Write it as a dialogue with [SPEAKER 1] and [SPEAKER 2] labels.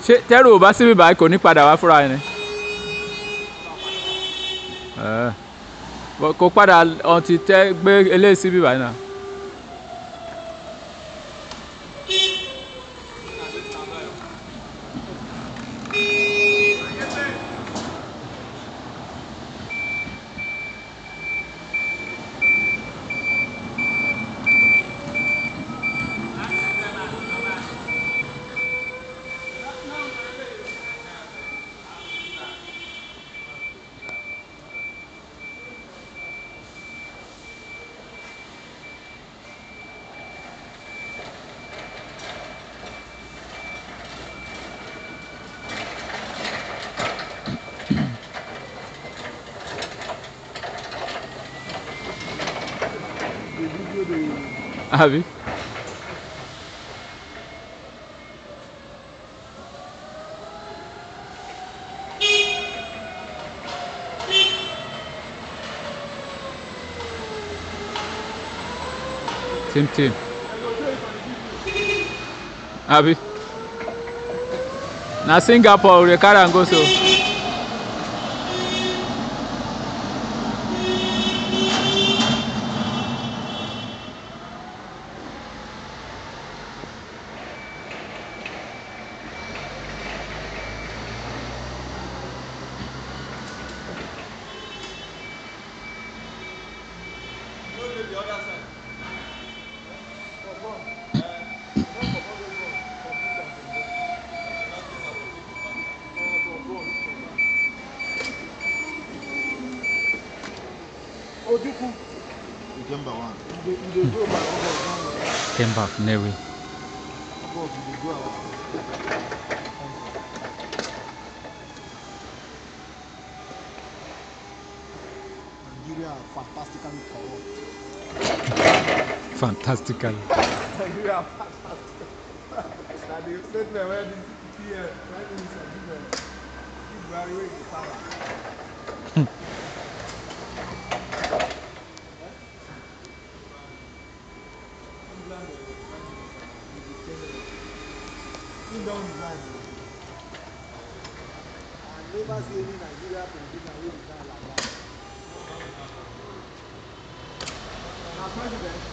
[SPEAKER 1] ṣé tẹ́rù ò bá síbí báyìí kò ní padà wá fúnra ẹni. Ẹ̀, bọ̀ kò padà ọ̀tí tẹ́ gbé eléyìí síbí báyìí náà. àbí. Tim Tim. Abi. Na Singapore we carry am go so.
[SPEAKER 2] Ojukwu.
[SPEAKER 3] December one.
[SPEAKER 2] You dey you dey go by August
[SPEAKER 1] Came back Newi.
[SPEAKER 2] one. August you dey go our. Nigeria are fantastically corrupt.
[SPEAKER 1] Fantastically.
[SPEAKER 2] Nigeria are fantastic. Na the statement wey the PM Prime Minister give um, give Buhari wey dey power. England uh, Prime Minister he dey tell them he don resign o. I never see any Nigeria politician wey resign like that. Na president